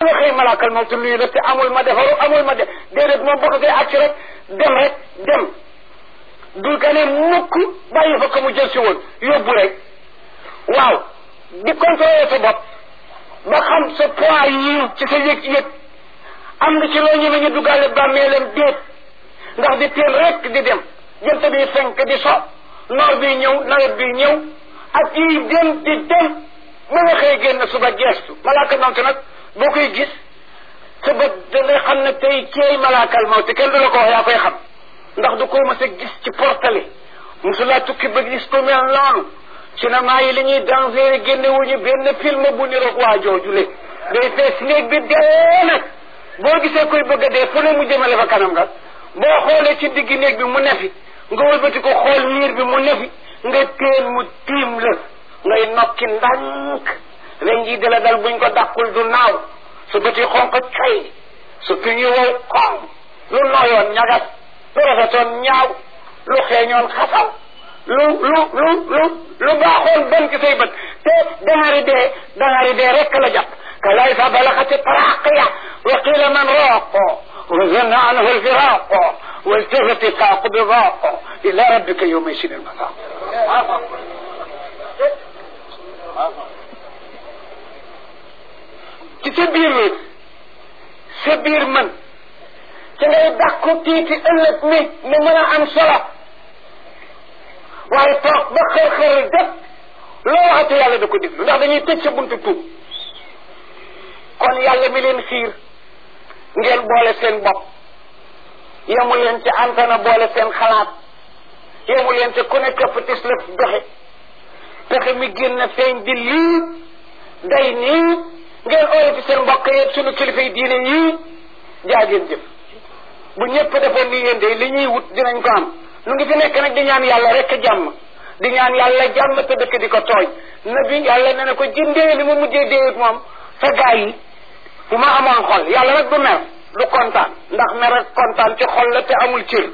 nga xëy malaakal moom te nuyu la te amul ma defaru amul ma def déedéet moom boo ko koy àcc rek dem rek dem dul ka ne mukk bàyyi fa ko mu jël si woon yóbbu rek waaw di contrôler sa bopp ba xam sa poids yi ci sa yëg-yëg am na ci loo ñëwee ñu duggaale bàmmeelam déet ndax di teel rek di dem jant bi fenk di so noor bi ñëw nawet bi ñëw ak yi dem di dem ba nga xëy génn suba geestu malaaka mawte nag boo koy gis sa bët da ngay xam ne tey ceey malaakal mawte kenn du la ko wax yaa koy xam ndax du ko mas a gis ci portale mosulaa tukki ba gis ko mel noonu cinéma yi li ñuy danger génne wuñu benn film bu niroog waa joojule day fees néeg bi dee nag boo gisee koy bëgg a dee fu ne mu jëmale fa kanam nga boo xoolee ci digg néeg bi mu nefi nga wëlbati ko xool miir bi mu nefi nga teen mu tiim la ngay nokki ndànk ren jii dala dal buñ ko dàqul du naaw su bëti xonq coy su tuñu wow koŋ lu nooyoon ñagas lu rafetoon ñaaw lu xeeñoon xasaw lu lu lu lu lu baaxoon bon ci say bët te dangari dee dangari dee rekk la jàpp كلا إذا بلغت التراقية وقيل من راق وظن عنه الفراق والتفت الساق بضاق إلى ربك يومئذ المساق ci sa biir wéet sa biir man ci ngay dàqu tiiti ëllëg mi mu mën a am solo waaye toog ba xër-xër def loo waxati yàlla da ko déglu ndax dañuy tëj sa buntu tuub kon yàlla mi leen xiir ngeen boole seen bopp yemu leen ci antana boole seen xalaat yemu leen ci ku ne këpp tis la doxe pexe mi génn feeñ di lii day nii ngeen ooye ci seen mbokk yeeg sunu kilifa yi diine yii jaa ngeen jëf bu ñëpp defoon ni yéen de li ñuy wut dinañ ko am nu ngi fi nekk nag di ñaan yàlla rek jàmm di ñaan yàlla jàmm te dëkk di ko tooñ nabi yàlla ne na ko jëndee li mu mujjee déewut moom sa gaa yi bu ma amoon xol yàlla nag du mer du kontaan ndax mer ak kontaan ci xol la te amul cër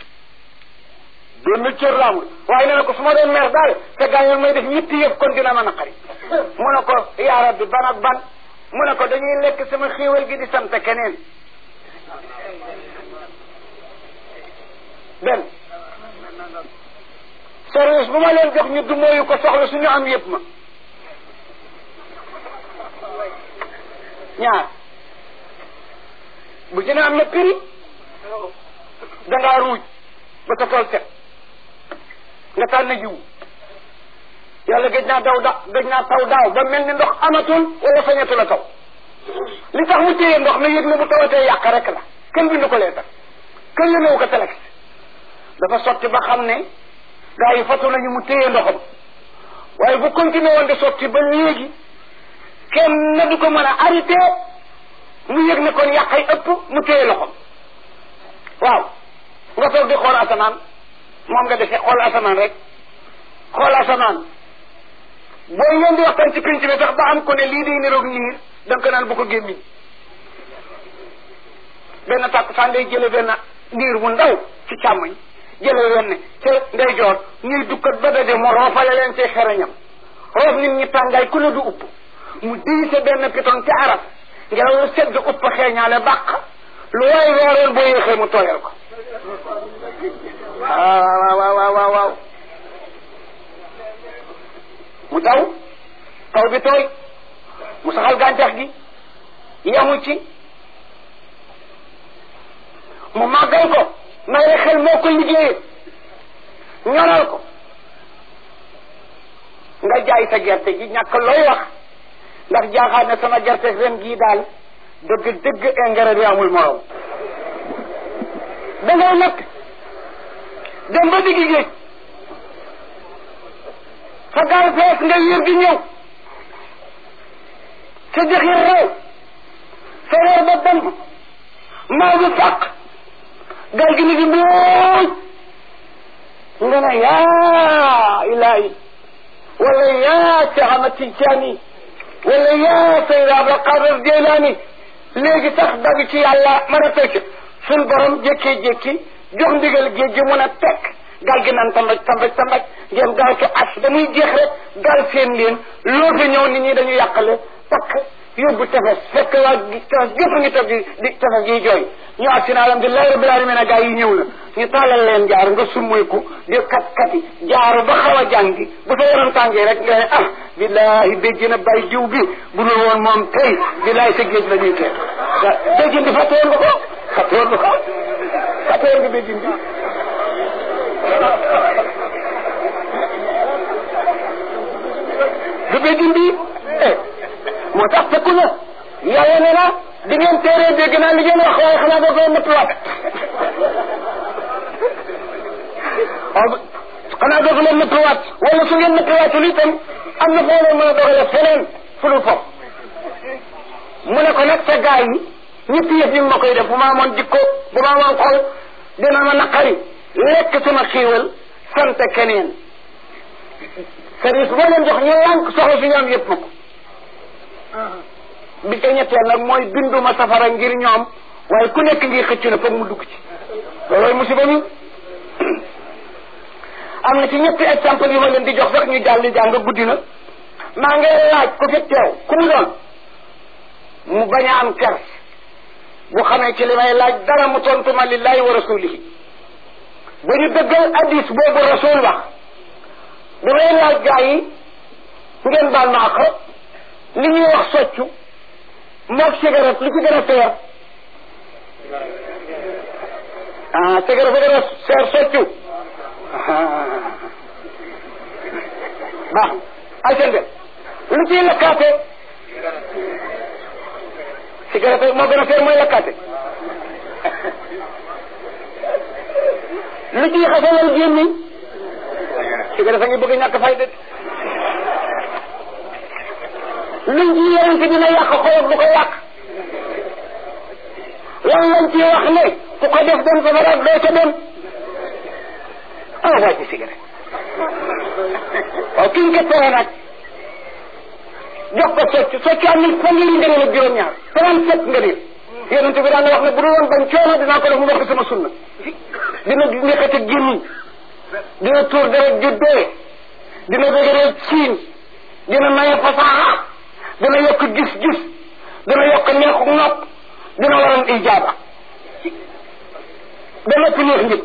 benn cër la amul waaye nee na ko su ma doon mer daal sa gaa yi may def ñetti yëpp kon dina ma naqari mu ne ko yaa rabbi ban ak ban mu ne ko dañuy lekk sama xéewal gi di sant keneen benn service bu ma leen jox ñu du mooyu ko soxla suñu am yëpp ma ñaar bu ci ne am na prix dangaa ruuj ba sa tool set nga tànn jiwu yàlla gëj naa daw da gëj naa taw daaw ba mel ni ndox amatul wala sañatu la taw li tax mu téye ndox na yëg ne bu tawatee yàq rek la kenn bindu ko lee tax kenn yënewu ko telex dafa sotti ba xam ne gaa yi fatu nañu mu téye ndoxam waaye bu continué woon di sotti ba léegi kenn na du ko mën a arrêté mu yëg ne kon yàqay ëpp mu téye loxom waaw nga toog di xool asamaan moom nga defee xool asamaan rek xool asamaan booy ngeen di waxtaan ci pinc bi sax ba am ko ne lii day niroog niir da nga ko naan bu ko gémmiñ benn tàkk saa ngay jële benn niir bu ndaw ci càmmoñ jële wenn ca ndeyjoor ñuy dukkat ba daje mu roofale leen ci xereñam roof nit ñi tàngaay ku ne du upp mu diise benn piton ci arab ngelaw lu sedd upp xeeñaale bàq lu waay weeroon boo yéexee mu tooyal ko waaw waaw waaw waaw waaw mu taw taw bi tooy mu saxal gàncax gi yamu ci mu màggal ko may xel moo ko liggéeyee ñoral ko nga jaay sa gerte gi ñàkk looy wax ndax jaaxaat ne sama gerte ren gii daal dëgg dëgg engrais bi amul morom da ngay nag dem ba diggi géej sa gaal fees nga yër di ñëw sa jëxir réew sa reer ba dem maa bi fàq gaal gi ni di mbuuj nga ne yaa ilaahi wala yaa Cheikh Ahmad Tijaani wala yaa Seydi Abdul Qadir Jeylaani léegi sax dabi ci yàlla mën a tekk suñ borom jékkee-jékki jox ndigal géej gi mun a tekk gal gi naan tambaj tambaj tambaj ngeen gaaw ci as damuy jeex rek gal seen leen loo fi ñëw nit ñi dañu yàqale takk yóbbu tefes fekk waa tefes gépp ngi toog di di tefes gi jooy ñu agsi na alhamdulilah rabbil alamin a gaa yi ñëw na ñu tàllal leen jaar nga summayku di kat kati jaaru ba xaw a jàngi bu sa yaram tàngee rek nga ne ah billahi béjji na bay jiw bi bu dul woon moom tey billahi sa géej la ñuy tee béjjin bi fàtte woon nga ko fàtte woon nga ko fàtte woon nga béjjin bi du béjjin bi eh moo tax fekku na yàlla ne na di ngeen téeree dégg naa li ngeen wax waaye xanaa doo koy nëppwaat waaw xanaa doo ko leen nëppwaat wala su ngeen nëppwaatul itam am na foo leen mën a dogale feneen fu dul foofu mu ne ko nag sa gaa yi ñetti yëf ñu ma koy def bu ma amoon jikko bu ma amoon xol dina ma naqari lekk sama xiiwal sant keneen service boo leen jox ñu lànk soxla si ñoom yëpp ma ko bi ca ñetteel nag mooy binduma safara ngir ñoom waaye ku nekk ngi xëcc na foog mu dugg ci loolooy musiba mi am na ci ñetti exemple yu ma leen di jox sax ñu jàll jàng guddi na maa ngi laaj ku fi teew ku mu doon mu bañ a am kers bu xamee ci li may laaj dara mu tontu ma lillahi wa rasulihi bu ñu dëggal hadis boobu rasul wax bi may laaj gaa yi ngeen baal ma ak li ñuy wax soccu moog cigarette lu ci gën a seer ah cigarette fa gën a seer soccu baax ay seen de lu ciy lakkaate cigarette moo gën a seer mooy lakkaate lu ciy xasalal gémmiñ cigarette a ngi bëgg ñàkk fay de luñ ci yonente dina yàq xolof du ko yàq lan lañ ci wax ne ku ko def dem safara doo ca dem ah waa ci cigarette waaw kiñ ko tere nag jox ko socc socc am na fanweeri ngëneel ak juróom-ñaar trente sept ngëneel yonente bi daan na wax ne bu dul woon bañ coono dinaa ko def mu wax sama sunna dina nekkati gémmiñ dina tuur deret ju dee dina dëgëral siin dina maye fasaaxa dina yokk gis-gis dina yokk neexu nopp dina waral ijaaba ba noppi neex njëg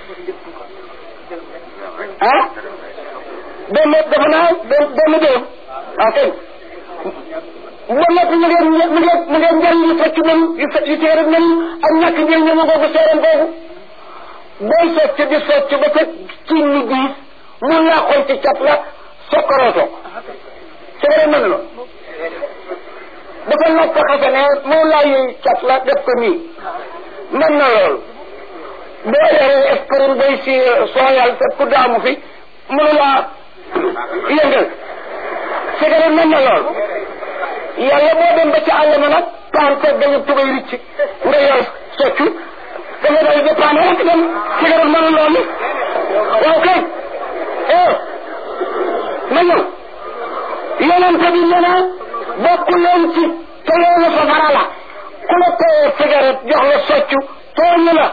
ah benn dafa naa benn dërëm waaw kay ba noppi mu ngeen mu ngeen mu ngeen njëriñ yu fekk nañ yu fekk yu teere nañ ak ñàkk njëriñ ñu ngoogu seeram googu booy socc di socc ba sa ci ni diis mun naa xool ci cat la sokkorooto seere mën na dafa nopp xase ne moom laa yuy cat la def ko nii mën na lool boo yoree aspirine bay si sooyal te ku daamu fi mënu laa yëngal cigarette mën na lool yàlla boo dem ba ci àll ma nag paan seet dañu tubay ricc nga yor soccu da nga day dépanne rek dem cigarette mënu loolu waaw kay eh ma ñëw yonente bi nee na bokk leen ci te loolu safara la ku la teye cigarette jox la soccu tooñu la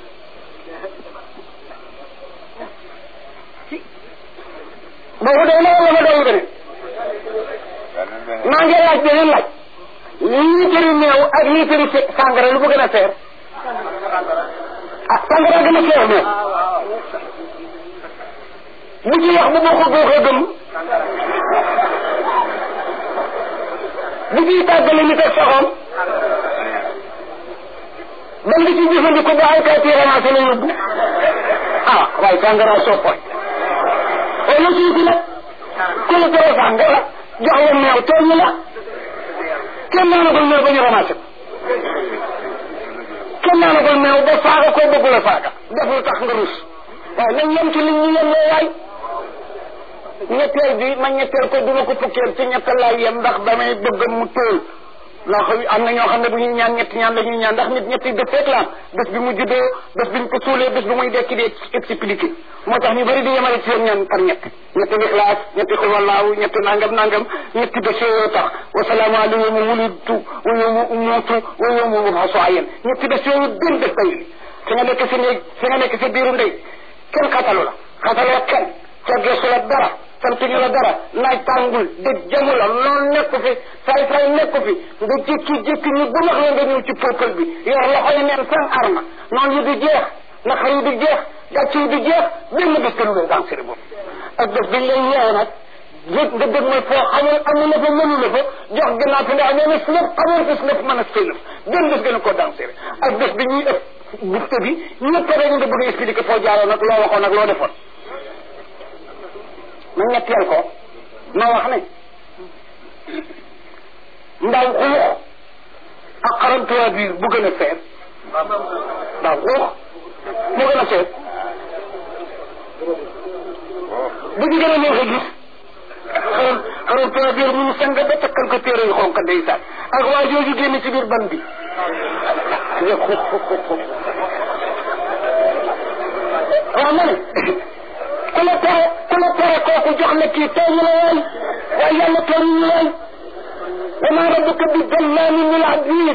boobu day na wala ma doon beneen maa ngi laaj beneen laaj liitari meew ak liitari sàngara lu ko gën a seer ah sàngara gën a seer meew bu ci wax bu boo ko góoxee gëm bu ciy tàggale nit ak saxoom ba nga ci jëfandiku ba ay kayit ramassé la yóbbu ah waaye sàngara soppoy wala suuti nag ku la tere sàngara jox la meew tooñ la kenn naanagul meew ba ñu ramassé ko kenn naanagul meew ba saaga koo bëggu la saaga def lu tax nga rus waaye nañ yem ci li ñu yem loo waay ñetteel bi ma ñetteel ko duma ko fukkeel ci ñettal laay yem ndax damay bëgg mu tóol ndax am na ñoo xam ne bu ñuy ñaan ñetti ñaan la ñuy ñaan ndax nit ñetti def rek la am bés bi mu juddoo bés bi ñu ko suulee bés bi muy dekki di expliqué moo tax ñu bëri di yemale ci seen ñaan par ñett ñetti lixlaas ñetti xul wallaahu ñetti nangam nangam ñetti bés yooyu tax wasalaamu alayhi yawma wulidtu wa yawma umutu wa yawma ub'asu hayyan ñetti bés yooyu benn bés day fi nga nekk si néeg fi nga nekk si biiru ndey kenn xatalu la xataloo kenn ca gesu la dara sant ñu la dara naaj tàngul dëj jamu la loolu nekku fi saay saay nekku fi nga jékki-jékki ñu bu max la nga ñëw ci peuple bi yor loxo yi neen seen arme noonu yi du jeex naqar yi du jeex gàcce yi du jeex benn bés te lu lay dansé boobu ak bés biñ lay yeewe nag yëg nga dëgg mooy foo xamul amu la fa mënu la fa jox gannaaw fi nga xamee ne si lépp xamoon ko si lépp mën a sëlëf benn bés gën a koo dansé ak bés bi ñuy ëpp bufte bi ñëpp rek nga bëgg a expliquer foo jaaroon nag loo waxoon ak loo defoon ma ñetteel ko ma wax ne ndaw xuux ak xarantuwaa biir bu gën a seer ndaw xuux mu gën a seer bu ñu gën a neex a gis xaran xarantuwaa biir mu sang ba takkal ko téere yu xonk ndeysaan ak waa jooju génn ci biir ban bi waaw ma ne ku la tere ku la tere kooku jox la kii tooñu la waay waaye yàlla tooñu ñu waay wa maa rabbuka bi dallaamin lil abiid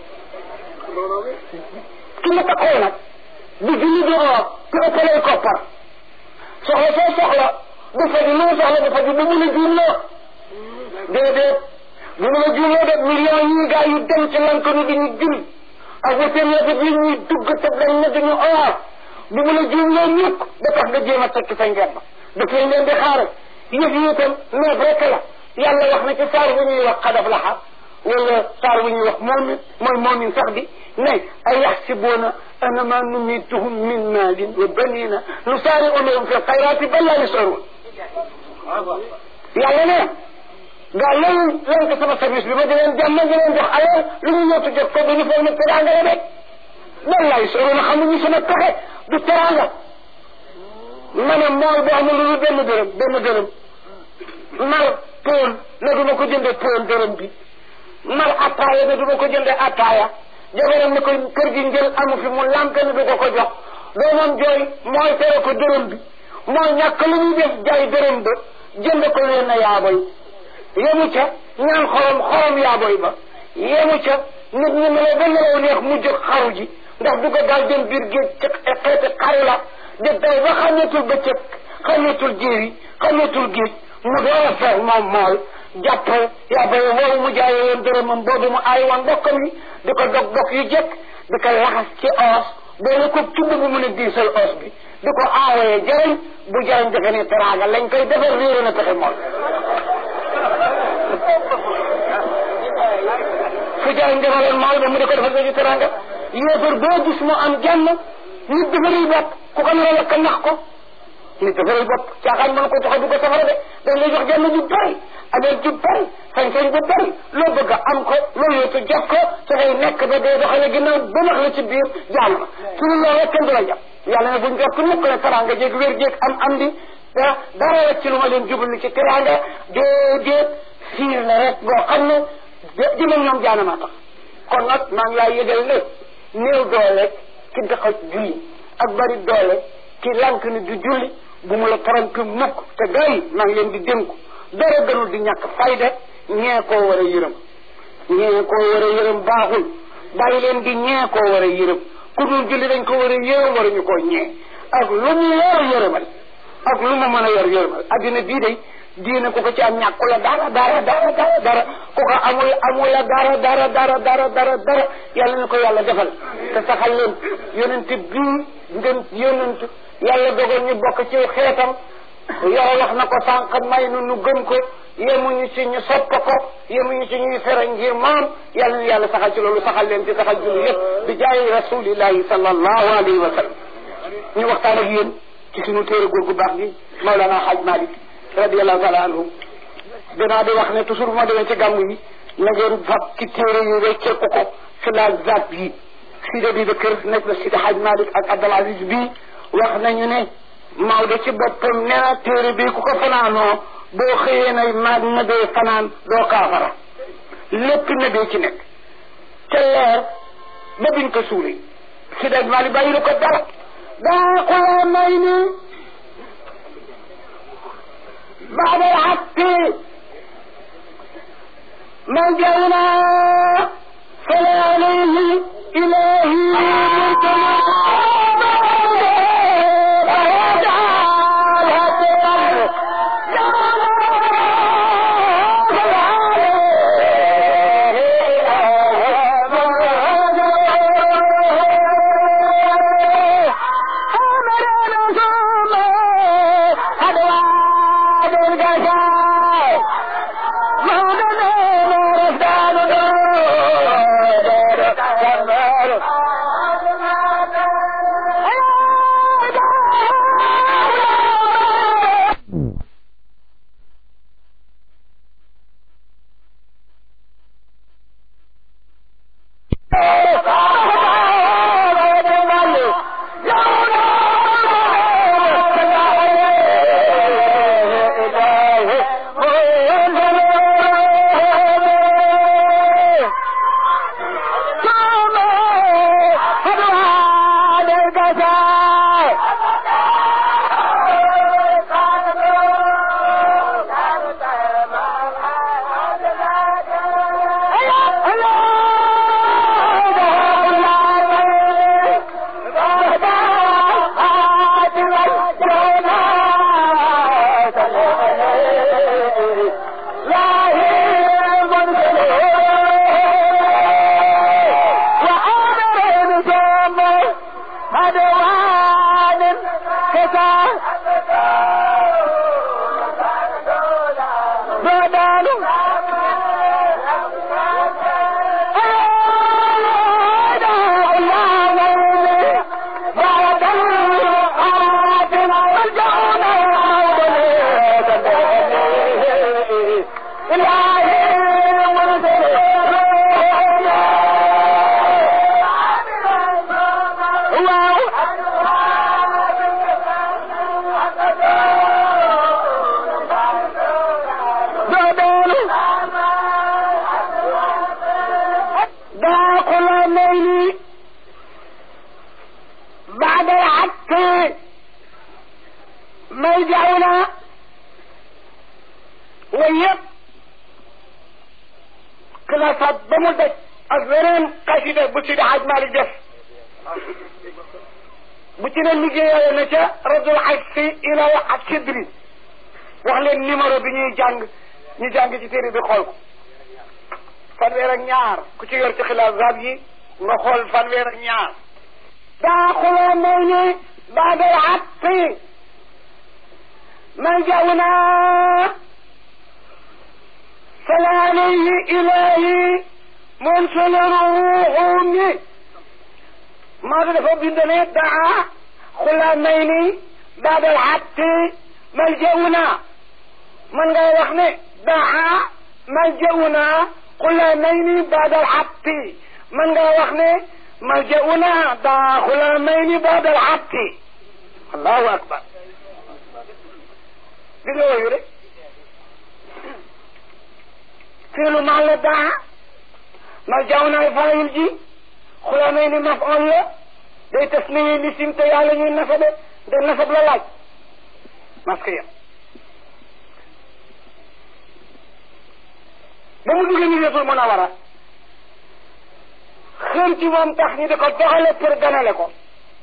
ki la taxoo nag di julli di oor te ëppalay koppar soxla soo soxla du faji lu mu soxla du faji bu mun a juumloo déedéet bu mun a juumloo de millions yi gaa yu dem ci lank ni di ñu jul ak wétér yi ñuy dugg te dañ ne duñu oor bu mun a juumloo ñukk da tax nga jéem a tekki sa ngemb daf leen leen di xaaral yëf yi itam neef rek la yàlla wax na ci saar bu ñuy wax xadaf laxa wala saar bu ñuy wax moomin mooy moomin sax bi ne ay yaxsibuuna annama numituhum min maalin wa banina nusaari'u lahum fi lxayraati bal laa yash'uruun yàlla ne gaa loolu leen ko sama service bi ma di leen jàmm di leen jox alal lu ñu ñëwtu jot ko dañu foog ne teraanga la rek bal laa yash'uruun xamuñu sama pexe du teraanga ma ne mool boo amul lu benn dërëm benn dërëm mar pool ne du ma ko jënde pool dërëm bi mar attaaya ne du ma ko jënde attaaya jabaram ne ko kër gi njël amu fi mu lampe ne du ko ko jox doomam jooy mooy tere ko dërëm bi mooy ñàkk lu ñuy def jaay dërëm ba jënd ko leen na yaaboy yemu ca ñaan xorom xorom yaaboy ba yemu ca nit ñi meloo ba nelaw neex mu jóg xaru ji ndax du ko daal dem biir géej ci xeeti xaru la di daw ba xàmmeetul bëccëg xàmmeetul jéeri xàmmeetul géej mu door a feex moom mool jàpp yaaboy woowu mu jaayee woon dërëmam boobu mu aay woon mbokkam yi di ko dog dog yu jekk di ko laxas ci oos boole ko tudd bu mun a diisal oos bi di ko aawaye jariñ bu jariñ defe ne teraanga lañ koy defar réere na pexe mool fu jariñ defaloon mool ba mu di ko defal ba ci teraanga yéefar boo gis mu am jàmm nit defaril bopp ku ko nar a lakk nax ko nit defaril bopp caaxaan mën ko tax a du ko safara de dañ lay jox jàmm ju bari alal ju bari sañ-sañ bu bari loo bëgg a am ko loo yootu jot ko ca ngay nekk ba dee doxale ginnaaw ba max la ci biir jaam la ci lu loolu kenn du la jàpp yàlla ne buñ jot ku nekk ne teraanga jéeg wér jéeg am am di da dara rek ci lu ma leen jublu ci teraanga déedéet fiir la rek boo xam ne jëmal ñoom jaanamaa tax kon nag maa ngi laa yëgal ne néew doole ki daxa julli ak bari doole ki lànk ni du julli bu mu la trompé mukk te gars yi maa ngi leen di dénku dara gënul di ñàkk fayda ñee koo war a yërëm ñee koo war a yërëm baaxul bàyyi leen di ñee koo war a yërëm ku dul julli dañ ko war a yërëm waruñu koo ñee ak lu mu yor yërëmal ak lu mu mën a yor yërëmal addina bii day diine ku ko ci am ñàkku la dara dara dara dara dara ku ko amul amul la dara dara dara dara dara dara yàlla na ko yàlla defal te saxal leen yonent bii ngeen yonent yàlla dogal ñu bokk ci xeetam yow wax na ko sànq may nu nu gëm ko yemuñu ci ñu sopp ko yemuñu ci ñuy fere ngir moom yàlla na yàlla saxal ci loolu saxal leen ci saxal julli yëpp bi jaayi rasulillahi sallallahu alayhi wa sallam ñu waxtaan ak yéen ci suñu téere góor gu baax gi Mawlana Hadj Malick radiallahu taala anhu danaa di wax ne toujours bu ma demee ci gàmmu yi na ngeen fab ci téere yi wecceeku ko fi la zat yi Sidi Abubakar nekk na Sidi Hadj Malick ak Abdul Aziz bii wax nañu ne Maodo ci boppam nee na téere bi ku ko fanaanoo boo xëyee na ma nebee fanaan doo kaafara lépp nebee ci nekk ca leer ba biñ ko suulee Sidi Hadj Malick bàyyi ko dara daa xulaa may ni بعد الحق ملجأنا فلا عليه إلهي jaw naa way yëpp classat ba mu daj ak weneen xasida bu ci Haj Malik def bu ci ne liggéeyale na ca radul xajsi ila ak sidri wax leen numéro bi ñuy jàng ñu jàng ci téere bi xool ko fanweer ak ñaar ku ci yor ci xilaasat yi nga xool fanweer ak ñaar daa xuloo may ni baadal xatti man jaw naa sala alayhi ilahi منسل روحوني ماذا دفع بندني دعا خلامين بعد الحق ملجأنا من قال وخني دعا ملجأنا خلامين بعد الحق من قال وخني ملجأنا دعا خلامين بعد الحق الله أكبر دي يوري فعل مع دعا مرجعنا فايل جي خلامين مفعول لا day tasniye lisim te yàlla ñuy nasabe de nasab la laaj maskiya ba mu duggee ñu yetul mën a war a xër ci moom tax ñu di ko doxale pour ganale ko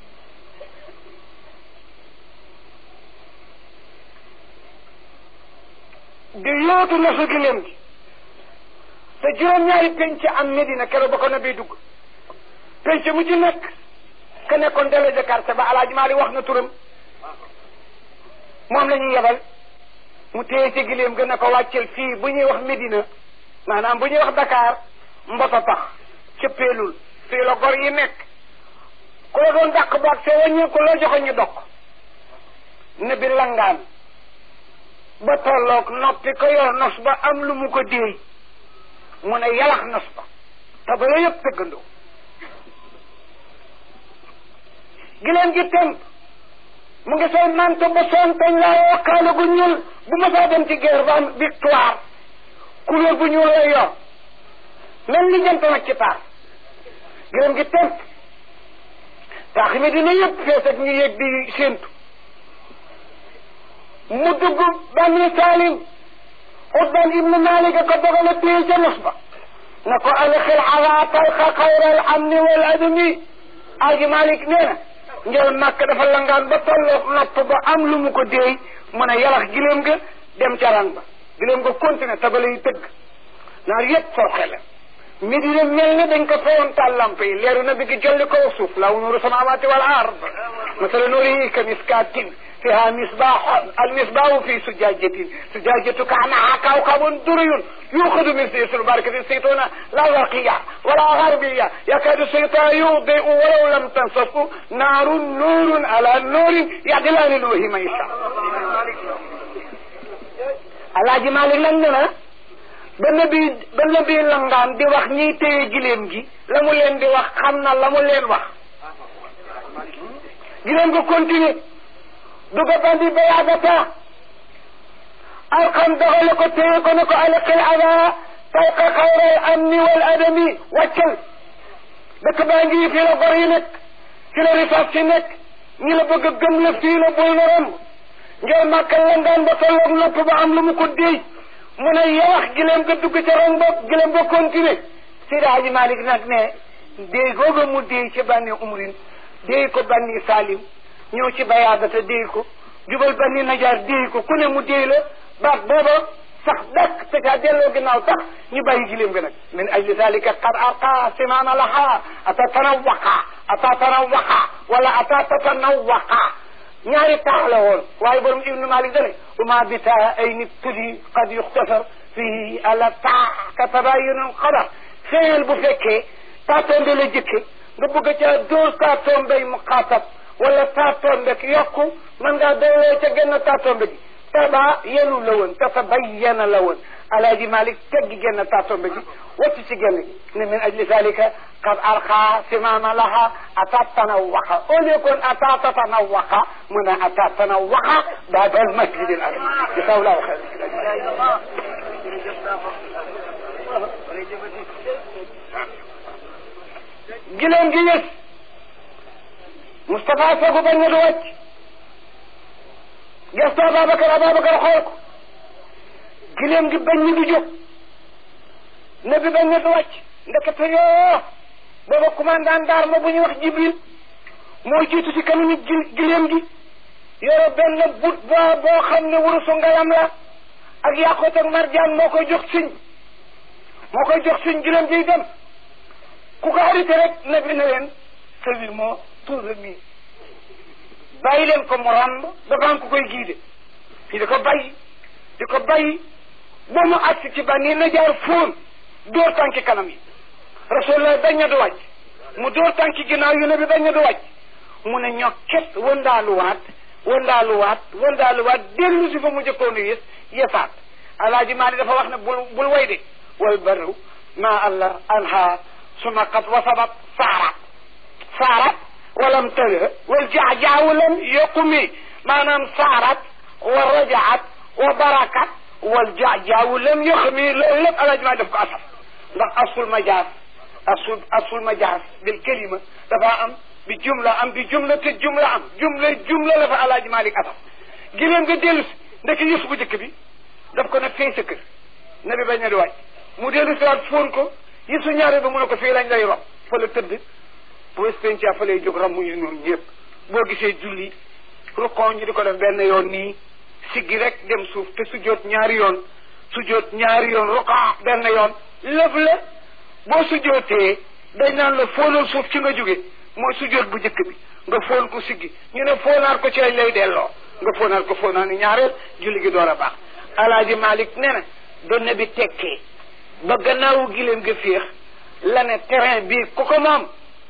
di yootu nasu gileem gi te juróom-ñaari penc am Medina keroog ba ko na bay dugg penc mu ci nekk ka nekkoon délégué quartier ba alaaji Maali wax na turam moom la ñuy yebal mu téye ci gileem gën a ko wàccel fii bu ñuy wax Medina maanaam bu ñuy wax Dakar mboto tax cëppeelul fii la gor yi nekk ku la doon dàq baag see wàññi ku la joxe ñu dokk ne bi langaan ba tolloog noppi ko yor nos ba am lu mu ko déey mu ne yalax nos ba te ba la yëpp tëggandoo gileen gi temp mu ngi sol manto ba soon teñ laa wakkaale gu ñuul bu ma saa dem ci guerre ba am victoire couleur bu ñuul lay yor mel ni jant nag ci taar gileen gi temp taax mi dina yëpp fees ak ñu yëg di séentu mu dugg bani salim Utbaan ibnu Maalik ko dogale téye ca nos ba na ko alxil ala talqa xayral amni wal adami aji Maalik nee na njël màkk dafa langaan ba tolloog nopp ba am lu mu ko déey mën a yalax gileem ga dem ca rang ba gileem ga continué tabale yi tëgg naar yëpp forxe la midi de mel ni dañ ko fayoon taal lamp yi leeru na bi gi jolli ko suuf law nuuru samawaati wal ard masala nuurihi ka miskaatin فيها مصباح المصباح في زجاجة زجاجة كأنها كوكب دري يؤخذ من سيس البركة الزيتونة لا غرقية ولا غربية يكاد الشيطان يضيء ولو لم تنصفه نار نور على نور يعدلان نوره من يشاء alaaji Malik lan ne na ba nabi ba nabi langaan di wax ñiy téye gileem gi la mu leen di wax xam na la mu leen wax gileem ko continuer duga bandi bayaagata alxam doxale ko téye ko ne ko alqil ada talqa xayral amni wal adami wàccal dëkk baa ngi fii la gor yi nekk fi la rifaas si nekk ñi la bëgg a gëm la fii la bul na romb ngeen màkkal la ngaan ba tolloog nopp ba am lu mu ko déy mu ne yawax gileem ga dugg ca rong bopp gileem ga continuer Seydi Hadji Malick nag ne déy googa mu déy ci bànni umrin déy ko bànni salim ñëw ci bayaadata déy ko jubal bani najaar déy ko ku ne mu déy la baat booba sax dakk te kaa delloo ginnaaw tax ñu bàyyi gileem ga nag min ajli dalika qad arqa simaana laha ata tanawaqa ata tanawaqa wala ata tatanawaqa ñaari taax la woon waaye borom ibnu malik dane uma bita ay nit tudi qad yuxtasar fii ala taa ka tabayunun xabar feel bu fekkee taatombe la jëkke nga bëgg ca dóor taatombey mu xaatab wala taatombe yokku mën ngaa doyloo ca genn taatombe gi taba yenu la woon tatabayyana la woon alaaji malik teggi genn taatombe gi wacc ci genn gi ne min ajli zalika qad arqa simama laha ata tanawaqa au lieu kon ata tatanawaqa mu ne ata tanawaqa baada al masjid al aram jasawllahu xayr gileen gi yës Moustapha Sogu ba ñu wàcc gestu Ababacar Ababacar xool ko gileem gi bañ ñi du jóg ne bi bañ ñi du wàcc ndekete yoo booba commandant d'arme bu ñuy wax Jibril moo jiitu si kanamu gi gileem gi yore benn but boo boo xam ne wurusu ngalam la ak yàqoot ak marjaan moo koy jox siñ moo koy jox siñ gileem giy dem ku ko arrêté rek ne bi ne leen celui moo toujours nii bàyyi leen ko mu ràmb dafa am ku koy giide ñu di ko bàyyi di ko bàyyi ba mu agsi ci ba nii na jaar fóon dóor tànki kanam yi rasulullah bañ na du wàcc mu dóor tànki ginnaaw yu ne bi bañ na du wàcc mu ne ñokket wëndaaluwaat wëndaaluwaat wëndaaluwaat dellu si fa mu jëkkoon a yës yësaat alaaji maa dafa wax ne bul bul way de wal barru ma allah anha suma qad wasabat saarat saarat walam tële wal jaajaawu lam yoqumi maanaam saarat wa rajaat wa barakat wal jaajaawu lam yoqumi loolu lépp alaaji maa def ko asaf ndax asul majaas asul asul majaas bil kalima dafa am bi jumla am bi jumla te jumla am jumla jumla la fa alaaji malik asaf giléem nga dellu si ndeke yëf bu njëkk bi daf ko ne fee sa kër na bi bañ a di wàcc mu dellu si waat fóon ko yësu ñaare ba mu ne ko fii lañ lay rob fa la tëdd boo spencia fa lay jóg ram mu ñu noonu ñëpp boo gisee julli ruqon ñi di ko def benn yoon nii siggi rek dem suuf te sujjoot ñaari yoon sujjoot ñaari yoon ruqa benn yoon lëf la boo sujjootee dañ naan la fóonal suuf ci nga jóge mooy sujjoot bu njëkk bi nga fóon ko siggi ñu ne fóonaat ko ci lañ lay delloo nga fóonaat ko fóonaa ni ñaareel julli gi door a baax alaaji malik nee na donne bi tekkee ba gannaawu gileem nga féex la ne terrain bii ku ko moom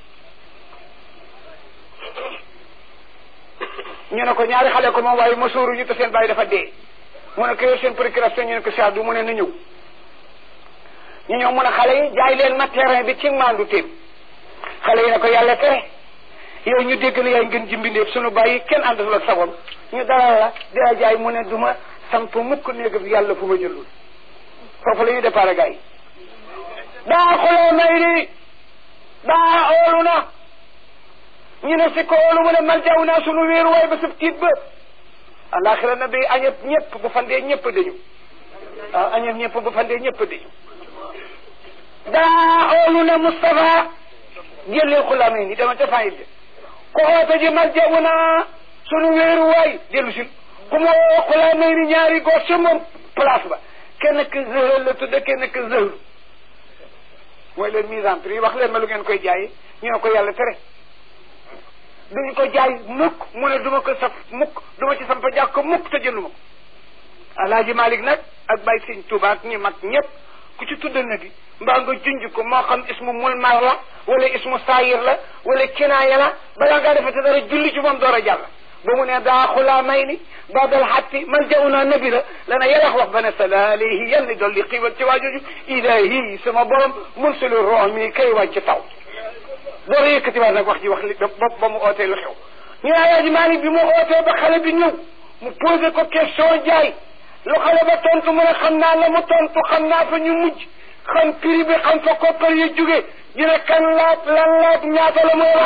ñu ne ko ñaari xale ko moom waaye masóoru ñu te seen bàyyi dafa dee mu ne ko yor seen procuration ñu ne ko saadu mu ne na ñëw ñu ñëw mun a xale yi jaay leen ma terrain bi ci maandu téem xale yi ne ko yàlla tere yow ñu dégg la yaay ngeen jimbindeef sunu bàyyi kenn àndatul ak sagom ñu dalal la di la jaay mu ne du ma samp mukk néeg bi yàlla fu ma jëlul foofu la ñuy départ gars yi daa xuloo may di daa oolu na ñu ne si ko oolu mu ne mal jaw naa sunu wéeru waay ba sab tiit ba alaxira na bi añëp ñëpp bu fandee ñëpp dañu waaw añëp ñëpp bu fandee ñëpp dañu daa oolu na Moustapha jëlee xulaamee ni dama ca fayit de ko oote ji mal jaw naa sunu wéeru waay dellu si ku ma woo xulaamee ni ñaari góor ca moom place ba kenn ki zëhël la tudd kenn ki zëhël mooy leen mise en prix wax leen ma lu ngeen koy jaay ñu ne ko yàlla tere duñu ko jaay mukk mu ne duma ko saf mukk duma ci samp jàkk ko mukk te jënduma ko alaaji malik nag ak bay sëñ Tuubaa ak ñi mag ñëpp ku ci tudd na bi mbaa nga junj ko moo xam ismu mulmar la wala ismu saayir la wala kinaaya la balaa ngaa defete dara julli ci moom door a jàll ba mu ne daa xulaa may ni babal xatti mal jaw naa nabi la lana yalax wax ba ne sala alayhi yal ni dolli xiiwal ci waajooju ilahi sama borom mursilu rox mi kay wàcc taw door a yëkkati waat nag wax ji wax li ba ba mu ootee lu xew ñu ne alaaji Maalik bi mu ootee ba xale bi ñëw mu posé ko question jaay lu xale ba tontu mu ne xam naa la mu tontu xam naa fa ñu mujj xam prix bi xam fa koppar yi jóge ñu ne kan laaj lan laaj ñaata la mooy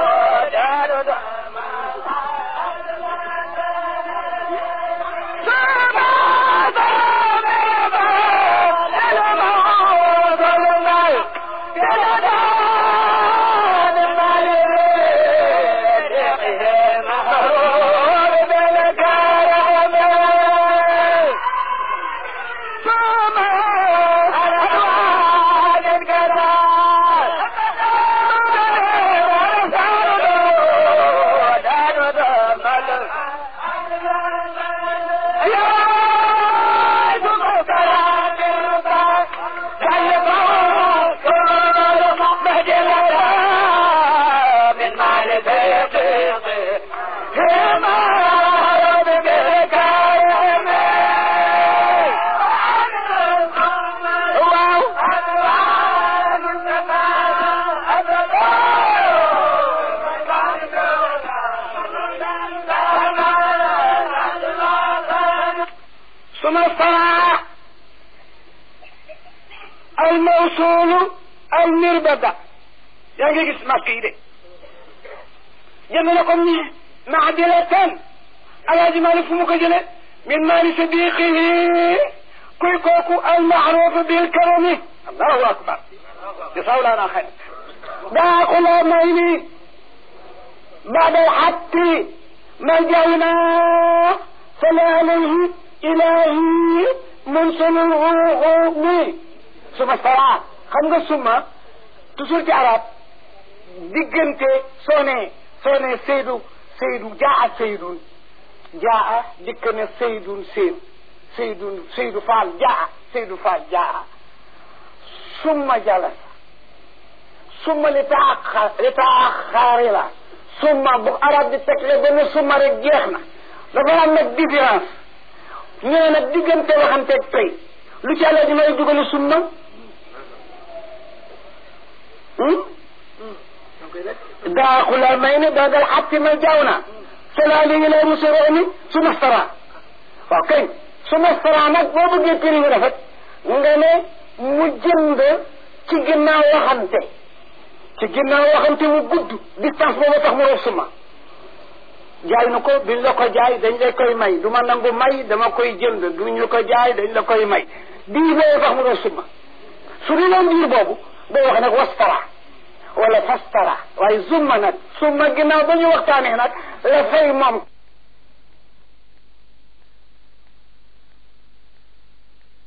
Hey! suma saraa al mawsuulu al mirbada yaa ngi gis màkk yi de jënd na ko ni maadilatan alaaji Malik fu mu ko jële min maali sadiqihi kuy kooku al maaruf bil karami allahu akbar jasawlaana xayr daa xuloo may ni بعد الحق ملجأنا صلى عليه إلهي منسل الغوغومي ثم الصلاة xam nga suma toujours ci arab diggante soo ne soo ne Seydou Seydou jaa Seydou jaa dikk ne Seydou Seydou Seydou Seydou Fall jaa Seydou Fall jaa summa jalasa summa li taaxa li taaxaari la summa bu arab di tegle benn summa rek jeex na dafa am nag différence ñëw nag diggante waxanteeg tey lu ci àlla dinay dugali summa daaxula may ne dagal xatti ma jaaw na cela léegi lay musurooni suma stara waaw kañ suma stara nag boo bëggee prix yu rafet nga ne mu jënd ci ginnaaw waxante ci ginnaaw waxante mu gudd distance boobu tax mu rof suma jaay na ko duñ la ko jaay dañ la koy may du ma nangu may dama koy jënd duñ la ko jaay dañ la koy may diir boobu tax mu rof suma su di loon diir boobu day wax nag wastara wala fastara waaye zumma nag summa ginnaaw ba ñu waxtaanee nag la fay moom